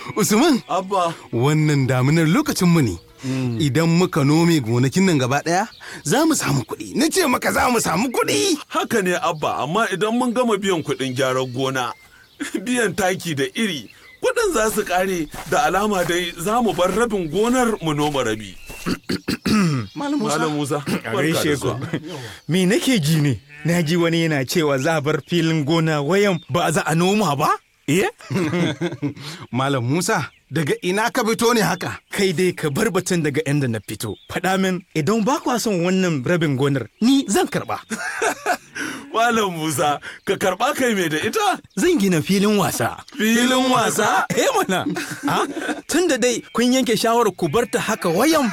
Usman, Abba. wannan daminar lokacin mu ne. Idan muka nome gonakin nan gaba ɗaya, za mu samu kuɗi. Na ce maka za mu samu kuɗi. Haka ne Abba, amma idan mun gama biyan kuɗin gyaran gona, biyan taki da iri, kuɗin za su ƙare da alama dai za mu bar rabin gonar mu noma rabi. Malam Malam Musa, A barka da gaishe ku. zuwa. Me nake ji ne? Na ji wani yana cewa za a bar filin gona wayan ba za a noma ba? Eh? Malam Musa, daga ina ka fito ne haka? Kai dai ka bar batun daga inda na fito. Faɗa min idan ba kwa son wannan rabin gonar ni zan karɓa. Malam Musa, ka karɓa kai mai da ita? Zan gina filin wasa. Filin wasa? Eh mana, ha? tun da dai kun yanke shawarar ku bar ta haka wayan.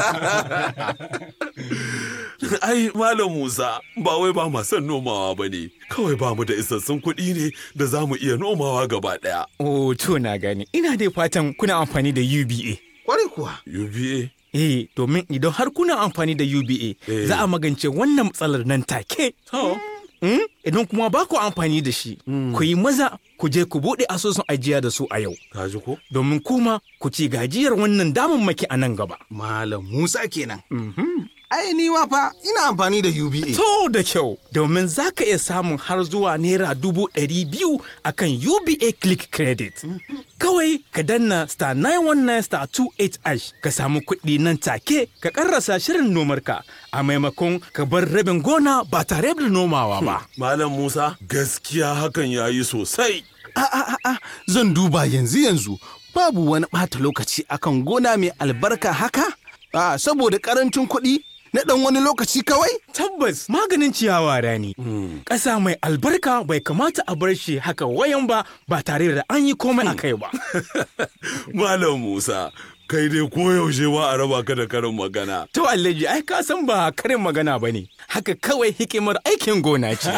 Ai, Malam Musa, ba wai ba ma son nomawa ba ne, kawai ba mu da isassun kuɗi ne da za mu iya nomawa gaba ɗaya. Oh, to na gani. Ina dai fatan kuna amfani da UBA. Kwarai kuwa. UBA? Eh, domin idan har kuna amfani da UBA, Eh. za a magance wannan matsalar nan take. To, Mm? Idan kuma ba ku amfani da shi, ku yi maza ku je ku buɗe asusun ajiya da su a yau. ka ji ko? Domin kuma ku ci gajiyar wannan damammaki a nan gaba. Malam Musa kenan. Ai ni ma fa ina amfani da UBA. To da kyau, domin za ka iya samun har zuwa naira dubu ɗari biyu a kan UBA Click Credit. Kawai ka danna star 919 star 28 ash ka samu kuɗi nan take ka ƙarrasa shirin nomarka a maimakon ka bar rabin gona ba tare da nomawa ba. Malam Musa, gaskiya hakan ya yi sosai. A a a a zan duba yanzu yanzu babu wani ɓata lokaci akan gona mai albarka haka? A saboda ƙarancin kuɗi na ɗan wani lokaci kawai? Tabbas maganin ciyawa rani. Ƙasa mai albarka bai kamata a bar shi haka wayan ba ba tare da an yi komai a kai ba. Malam Musa, kai dai koyaushe wa a raba ka da karin magana. To Alhaji ai ka san ba karin magana ba ne. Haka kawai hikimar aikin gona ce.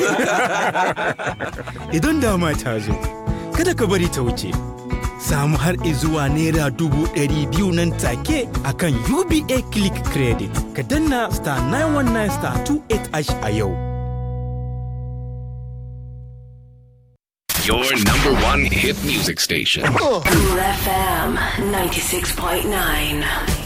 Idan dama ta zo, kada ka bari ta wuce. Samu har izuwa naira dubu ɗari biyu nan take a kan UBA Click Credit. Ka danna star 919 star 28 ash a yau. Your number one hit music station. Cool FM 96.9.